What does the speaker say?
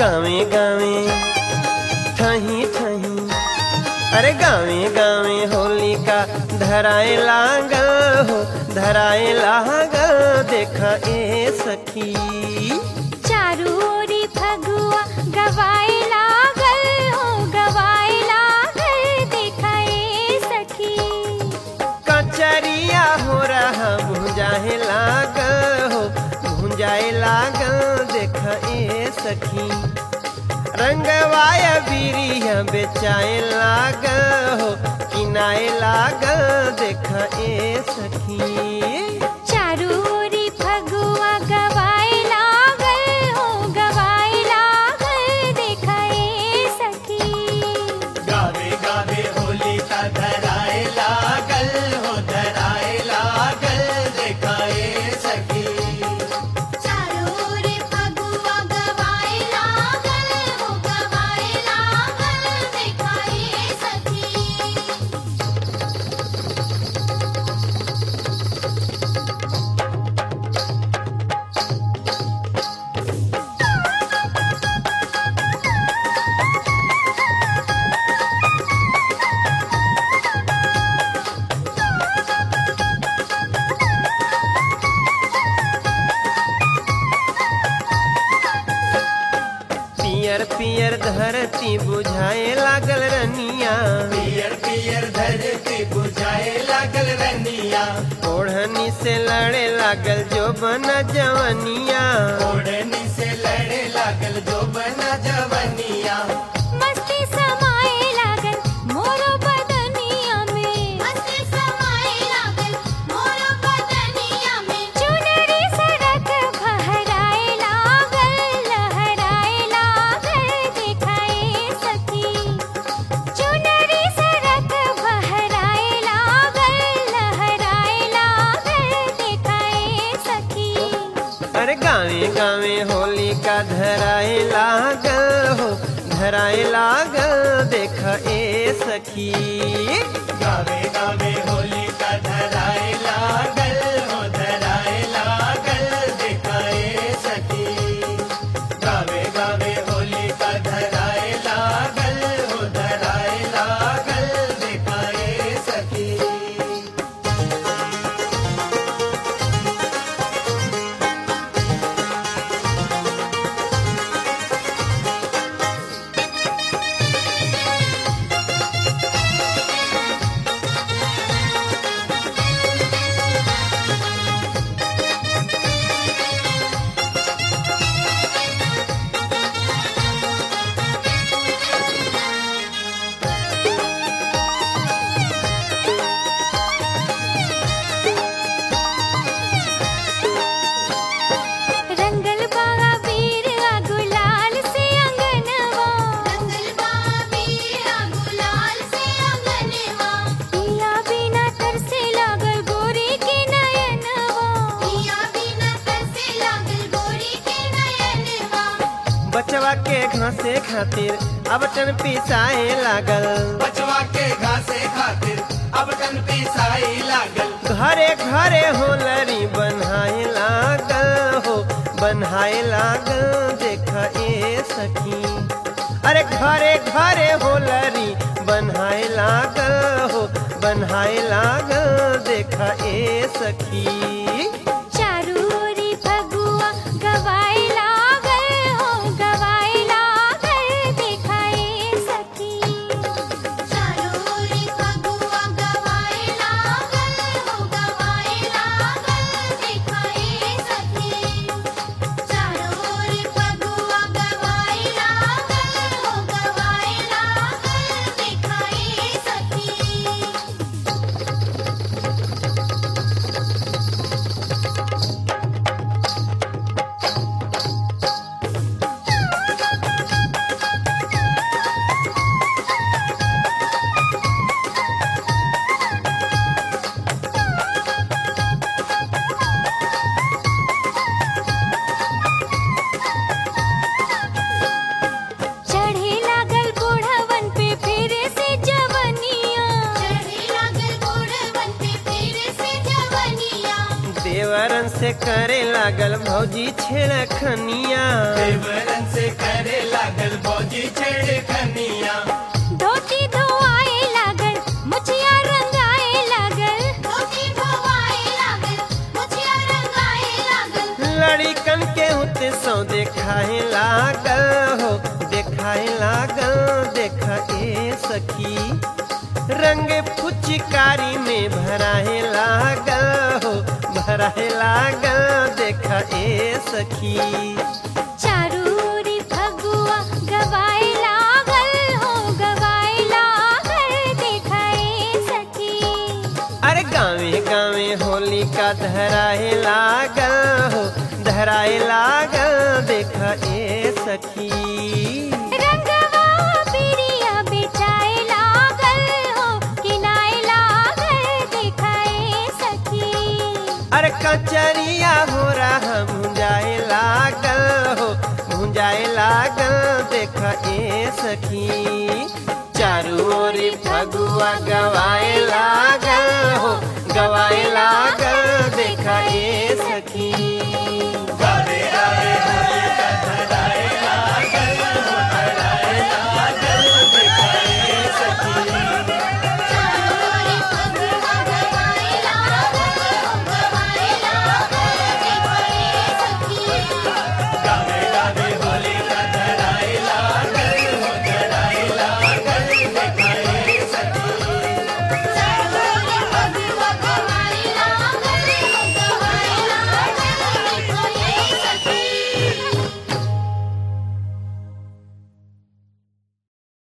गावे गावे ठही ठही अरे गावे गावे होली का धराए लागल हो धराए लागल देख ए सखी चारू ओरी फगुआ गवाए लागल हो गवाए लागल देखाए सखी कचरिया हो रहा भुंजाए लागल हो भुंजाए लागल देख ए सखी रंगवाय बीरिया बेचाए लागल हो किनाए लागल देख ए सखी चारू ओरी फगुआ गवाए लागल हो गवाए लागल देखाए सखी गावे गावे होली का धराए लागल हो धराए लागल देखाए सखी चारोरे फगुआ गवाए लागल हो गवाए लागल देखाए सखी पियर पियर धरती बुझाए लागल रनिया पियर पियर धरती बुझाए लागल रनिया ओढ़नी से लड़े लागल जो बना जवनिया ओढ़नी से लड़े लागल जो बना जवनिया मस्ती समाए लागल मोरो बदनिया में मस्ती समाए लागल मोरो बदनिया में चुनरी सड़क फहराए लागल लहराए लागल दिखाए सखी चुनरी सड़क फहराए लागल लहराए लागल दिखाए सखी अरे गावे गावे होली का धराए लागल हो धराए लागल देख ए सखी गावे गावे होली का धराए लागल हो धराए लागल देखाए सखी गावे गावे होली का धराए लागल हो धराए लागल देखाए सखी रंगल बागा वीर आ गुलाल से अंगनवा रंगल बागा वीर आ गुलाल से अंगनवा पिया बिना तरसे लागल गोरी के नयनवा पिया बिना तरसे लागल गोरी के नयनवा बचवा के घासे खातिर अब टन पिसाए लागल बचवा के घासे खातिर अब टन पिसाई लागल घरे घरे होलरी बनाए लागल हो बनाए लागल देख ए सखी अरे घरे घरे होलरी बनाए लागल हो बनाए लागल देख ए सखी चारू ओरी फगुआ गवाए लागल हो गवाए लागल दिखाए सखी चारू ओरी फगुआ गवाए लागल हो गवाए लागल दिखाए सखी चारू ओरी फगुआ गवाए लागल हो गवाए लागल दिखाए सखी देवरन से करे लागल भौजी छेड़खनिया देवरन से करे लागल भौजी छेड़ खनिया धोती धोआए लागल मुछिया रंगाए लागल धोती धोआए लागल मुछिया रंगाए लागल लड़िकन के होते सौ देखाए लागल हो देखाए लागल देख ए सखी रंग फुचकारी में भराए लागल हो भराए लागल देख ए सखी चारूरी फगुआ गवाए लागल हो गवाए लागल देखाए सखी अरे गावे गावे होली का धराए लागल हो धराए लागल देख ए सखी रंगवा पिरिया बेचाए लागल हो किनाए लागल देखाए सखी अरे कचरिया हो रहा मुंजाए लागल हो मुंजाए लागल देख ए सखी चारू ओरी फगुआ गवाए लागल हो गवाए लागल